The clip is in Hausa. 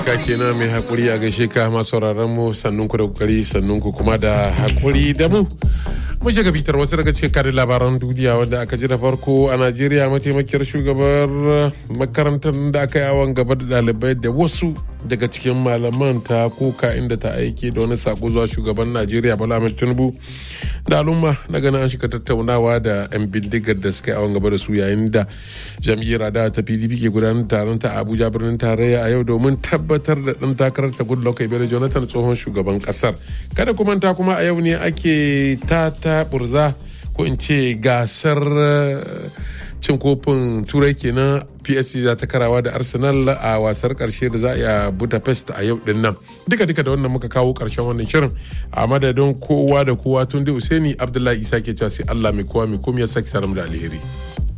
ka kenan mai hakuri a gaishe ka masu mu sannun ku da kokari sannun ku kuma da hakuri da mu mun shiga bitar wasu daga cikin karin labaran duniya wanda aka ji da farko a najeriya mataimakiyar shugabar makarantar da aka yi awon gaba da ɗalibai da wasu daga cikin malaman ta koka inda ta aiki da wani sako zuwa shugaban najeriya bala ahmed tinubu da al'umma na ganin an shiga tattaunawa da 'yan bindigar da suka yi awon gaba da su yayin da jam'iyyar adawa ta pdp ke gudanar taron ta abuja birnin tarayya a yau domin tabbatar da ɗan takarar ta goodluck ebele jonathan tsohon shugaban ƙasar kada kuma ta kuma a yau ne ake ta ta burza ko in ce gasar cin kofin turai kenan psg za ta karawa da arsenal a wasar karshe da za a yi a budapest a yau din nan duka duka da wannan muka kawo karshen wannan shirin a madadin kowa da kowa tun da usaini abdullahi isa ke cewa sai allah mai kowa mai komai ya saki saram da alheri